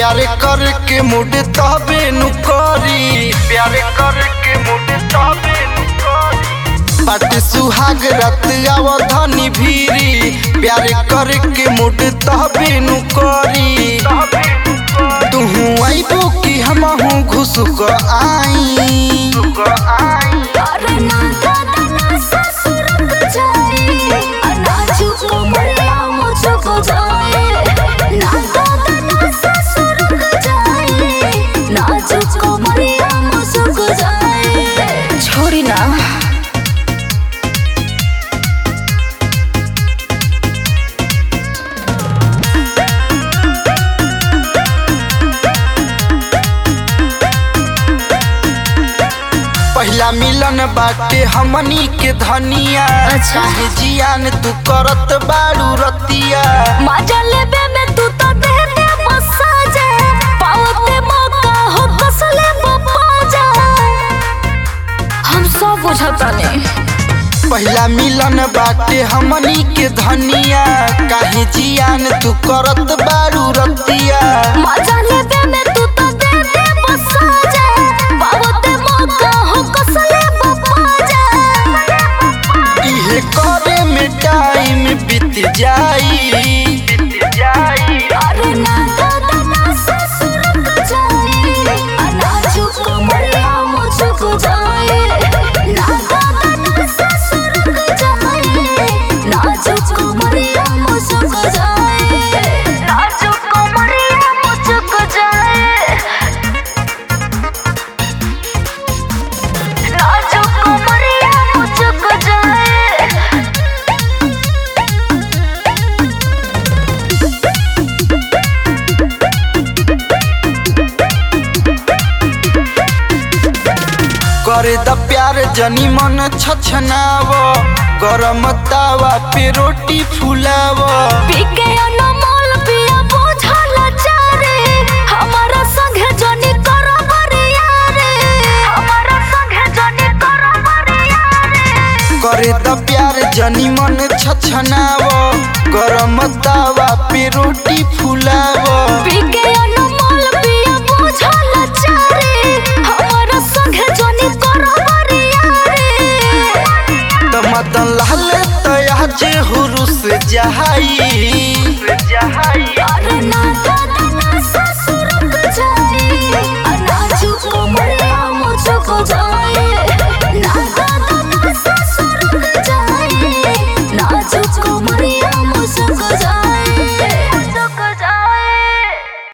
प्यार करके मुड तबे नु करी प्यार करके मुड तबे नु करी बाटे सुहाग रात आव धनी भीरी प्यार करके मुड तबे नु करी तुहू आइबो कि हमहू घुसुक आई अरे ना दादा ना ससुर को जाए नाजुक मरिया मुझको जाए ना दादा ना ससुर को जाए नाजुक मरिया मुझको जाए छोड़ी ना पहला मिलन बाटे हमनी के धनिया अच्छा। काहे जियान तू करत बाड़ू रतिया मजा लेबे में तू तो दे दे मसाजे पावते मौका हो कसले बपाजा हम सब बुझता नहीं पहला मिलन बाटे हमनी के धनिया काहे जियान तू करत बाड़ू रतिया मजा लेबे में तू तो दे दे मसाजे पावते मौका हो कसले बपाजा इहे करे में टाइम बीत जाई बीत जाई अरे ना दादा ना ससुर को जाए नाजुक मरिया मुझको जाए ना दादा ना ससुर को जाए नाजुक मरिया मुझको जाए नाजुक मरिया मुझको जाए नाजुक मरिया मुझको जाए करे द प्यार जनी मन छछनाव गरम तावा पे रोटी फुलाव पीके अनमोल पिया बुझल चारे हमारा संगे जनी कर बरिया रे हमारा संगे जनी कर बरिया रे करे द प्यार जनी मन छछनाव गरम तावा पे रोटी फुलाव पीके अनमोल पिया बुझल चारे हमारा संगे जनी कर बरिया रे त मदन लाल तया जे हुरुस जहाई